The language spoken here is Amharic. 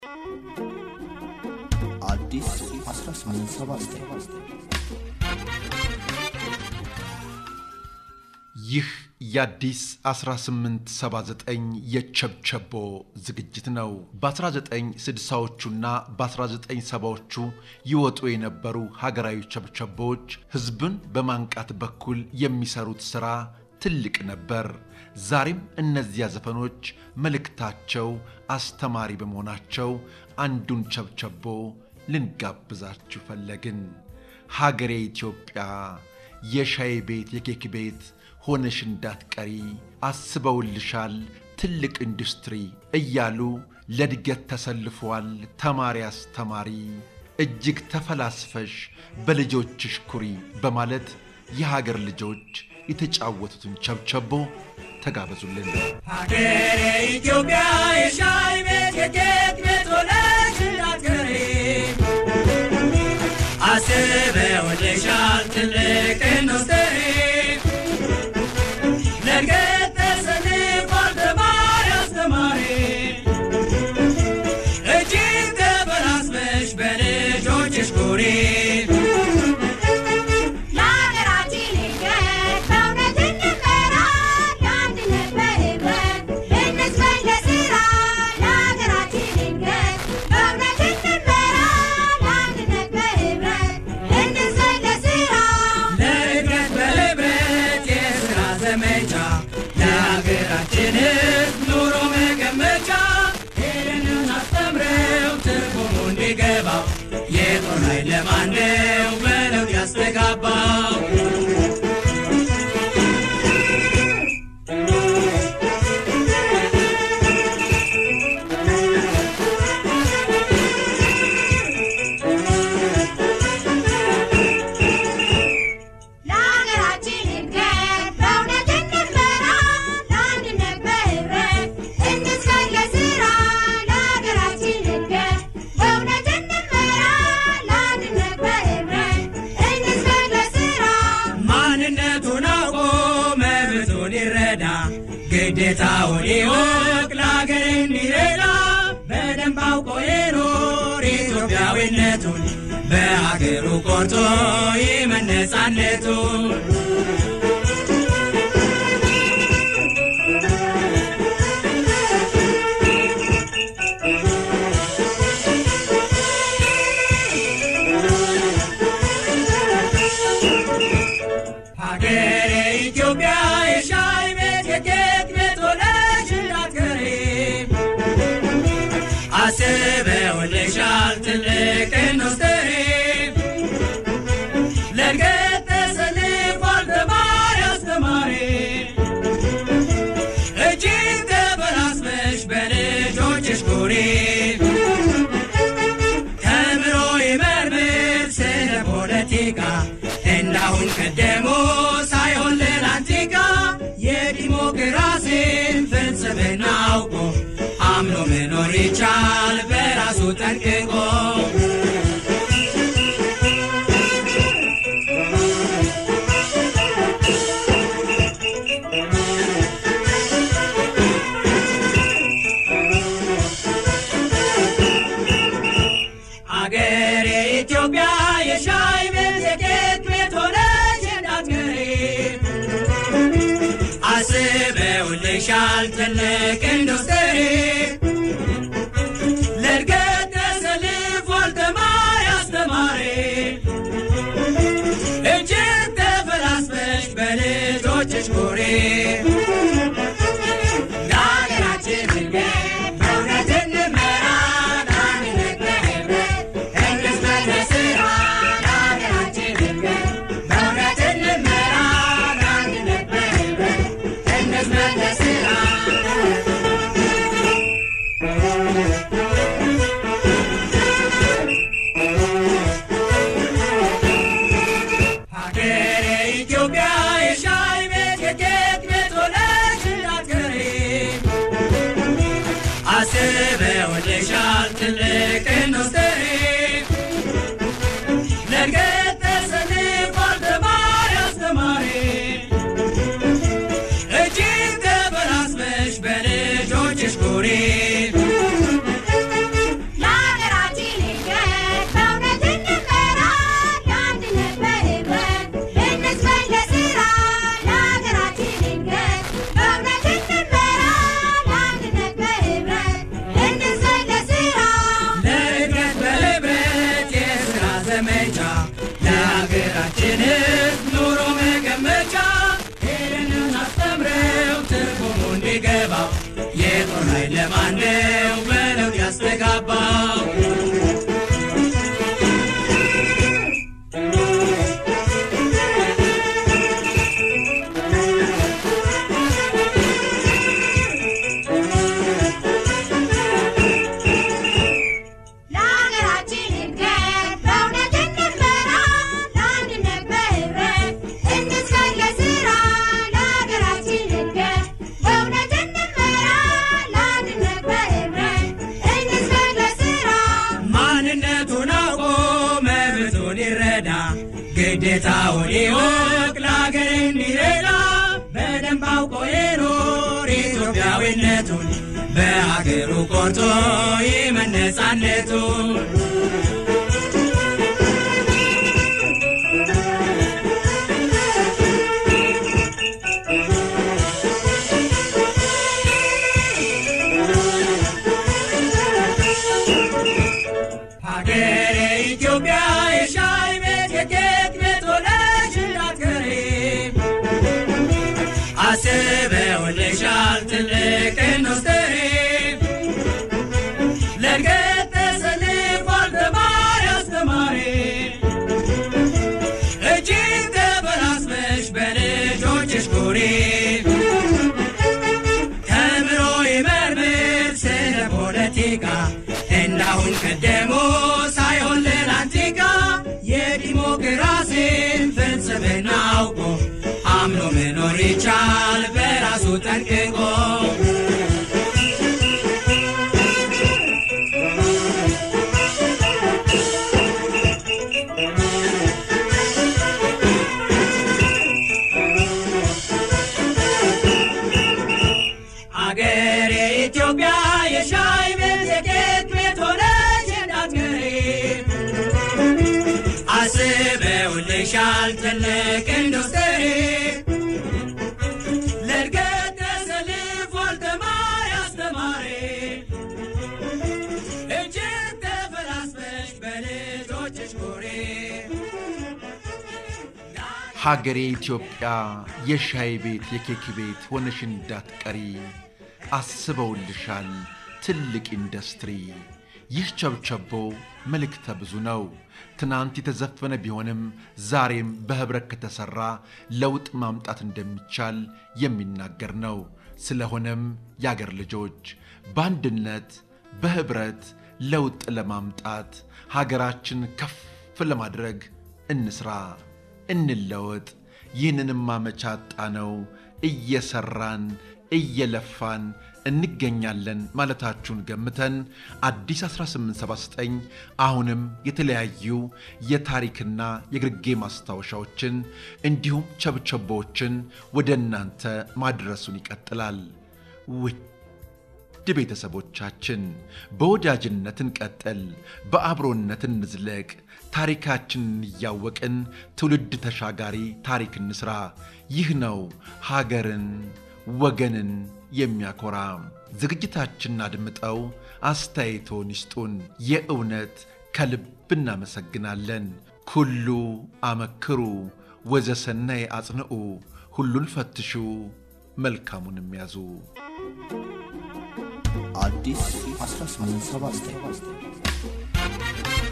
አዲስ 1879 ይህ የአዲስ 1879 የቸብቸቦ ዝግጅት ነው። በ1960ዎቹና በ1970ዎቹ ይወጡ የነበሩ ሀገራዊ ቸብቸቦዎች ሕዝብን በማንቃት በኩል የሚሰሩት ሥራ ትልቅ ነበር። ዛሬም እነዚያ ዘፈኖች መልእክታቸው አስተማሪ በመሆናቸው አንዱን ቸብቸቦ ልንጋብዛችሁ ፈለግን። ሀገሬ ኢትዮጵያ የሻይ ቤት የኬክ ቤት ሆነሽ እንዳትቀሪ አስበውልሻል ትልቅ ኢንዱስትሪ እያሉ ለእድገት ተሰልፏል ተማሪ አስተማሪ እጅግ ተፈላስፈሽ በልጆችሽ ኩሪ በማለት የሀገር ልጆች የተጫወቱትን ቸብቸቦ ተጋበዙልን። ሀገሬ ኢትዮጵያ የሻይ ቤት የኬክ ቤት ሆነሽ እንዳትቀሪ አስበውልሻል ትልቅ ኢንዱስትሪ ለእድገት ተሰልፏል ተማሪ አስተማሪ እጅግ ተፈላስፈሽ በልጆችሽ ኩሪ ለሀገራችን እድገት በእውነት እንመራ፣ ለአንድነት በህብረት እንስበክ ለስራ። ለሀገራችን እድገት በእውነት እንመራ፣ ለአንድነት በህብረት እንስበክ ለስራ። ለእድገት በህብረት የሥራ ዘመቻ ለሀገራችን ሕዝብ ኑሮ መገመቻ ይህንን አስተምረው ትርጉሙ እንዲገባው የጦር ኃይል ለማነው በለውጥ ያስተጋባው ለሀገራችን እድገት በእውነት እንመራ፣ ለአንድነት በህብረት እንስበክ ለስራ። ለሀገራችን እድገት በእውነት እንመራ፣ ለአንድነት በህብረት እንስበክ ለስራ። ማንነቱን አውቆ መብቱን ይረዳ ግዴታውን ይወቅ ለሀገር እንዲረዳ በደንብ አውቆ ይኖር ኢትዮጵያዊነቱን በሀገሩ ቆርጦ ይመን ነፃነቱን ሀገሬ ኢትዮጵያ የሻይ ቤት የኬክ ቤት ሆነሽ እንዳትቀሪ አስበውልሻል ትልቅ ኢንዱስትሪ ለእድገት ተሰልፏል ተማሪ አስተማሪ እጅግ ተፈላስፈሽ በልጆችሽ ኩሪ ተምሮ ይመርምር ስለ ፖለቲካ እንዳሁን ቀደሞ ሳይሆን ለላንቲካ የዲሞክራሲን ፍልስፍና አውቆ አምኖ መኖር ይቻል በራሱ ጠንቅቆ አገሬ ኢትዮጵያ የሻይ ቤት የኬክ ቤት ሆነሽ እንዳትቀሪ አስበውልሻል ትልቅ ኢንዱስትሪ ለእድገት ተሰልፏል ተማሪ አስተማሪ እጅግ ተፈላስፈሽ በልጆችሽ ኩሪ ለሀገራችን እድገት በእውነት እንመራ ለአንድነት በህብረት እንስበክ ለስራ ለሀገራችን እድገት በእውነት እንመራ ለአንድነት በህብረት እንስበክ ለስራ ሀገሬ ኢትዮጵያ የሻይ ቤት የኬክ ቤት ሆነሽ እንዳትቀሪ አስበውልሻል ትልቅ ኢንዱስትሪ ለእድገት ተሰልፏል ተማሪ አስተማሪ እጅግ ተፈላስፈሽ በልጆችሽ ኩሪ ካባው ለሀገራችን እድገት በእውነት እንመራ፣ ለአንድነት በህብረት እንስገድ ለስራ። ለሀገራችን እድገት በእውነት እንመራ፣ ለአንድነት በህብረት እንስገድ ለስራ። ማንነቱን አውቆ መብቱን ይረዳ ግዴታውን ይወቅ ለአገር እንዲረዳ በደንብ አውቆ የኖር ኢትዮጵያዊነቱን በአገሩ ቆርጦ ይመነጻነቱን ሀገሬ ኢትዮጵያ የሻይ ቤት የኬክ ቤት ሆነሽ እንዳትቀሪ አስበውልሻል ትልቅ ኢንዱስትሪ ለእድገት ተሰልፏል ተማሪ አስተማሪ እጅግ ተበላስበሽ በልጆችሽ ኩሪ ተምሮ ይመርምር ስለ ፖለቲካ እንዳሁን ቀደሙ ሳይሆን ለላንቲካ የዲሞክራሲን ፍልስፍና አውቆ አምኖ መኖር ይቻል በራሱ ጠንቅቆ አገሬ ኢትዮጵያ የሻይ ቤት የኬክ ቤት ሆነች እንዳትቀሪ አስበውልሻል ትልቅ ኢንዱስትሪ ለእድገት ተሰልፏል ተማሪ አስተማሪ እጅግ ተፈላስፈሽ በልጆችሽ ኩሪ ሀገሬ ኢትዮጵያ የሻይ ቤት የኬክ ቤት ሆነሽ እንዳትቀሪ አስበውልሻል ትልቅ ኢንዱስትሪ። ይህ ቸብቸቦ መልእክተ ብዙ ነው። ትናንት የተዘፈነ ቢሆንም ዛሬም በኅብረት ከተሠራ ለውጥ ማምጣት እንደሚቻል የሚናገር ነው። ስለሆነም የአገር ልጆች በአንድነት በኅብረት ለውጥ ለማምጣት ሀገራችን ከፍ ለማድረግ እንስራ፣ እንለወጥ። ይህንንም አመቻጣ ነው እየሰራን እየለፋን እንገኛለን ማለታችሁን ገምተን አዲስ 1879 አሁንም የተለያዩ የታሪክና የግርጌ ማስታወሻዎችን እንዲሁም ቸብቸቦችን ወደ እናንተ ማድረሱን ይቀጥላል። ውድ ቤተሰቦቻችን በወዳጅነት እንቀጥል፣ በአብሮነት እንዝለቅ፣ ታሪካችንን እያወቅን ትውልድ ተሻጋሪ ታሪክ እንስራ። ይህ ነው ሀገርን ወገንን የሚያኮራ። ዝግጅታችንን አድምጠው አስተያየቶን ይስጡን። የእውነት ከልብ እናመሰግናለን። ኩሉ አመክሩ ወዘሰናይ አጽንዑ፣ ሁሉን ፈትሹ መልካሙንም ያዙ። አዲስ 1879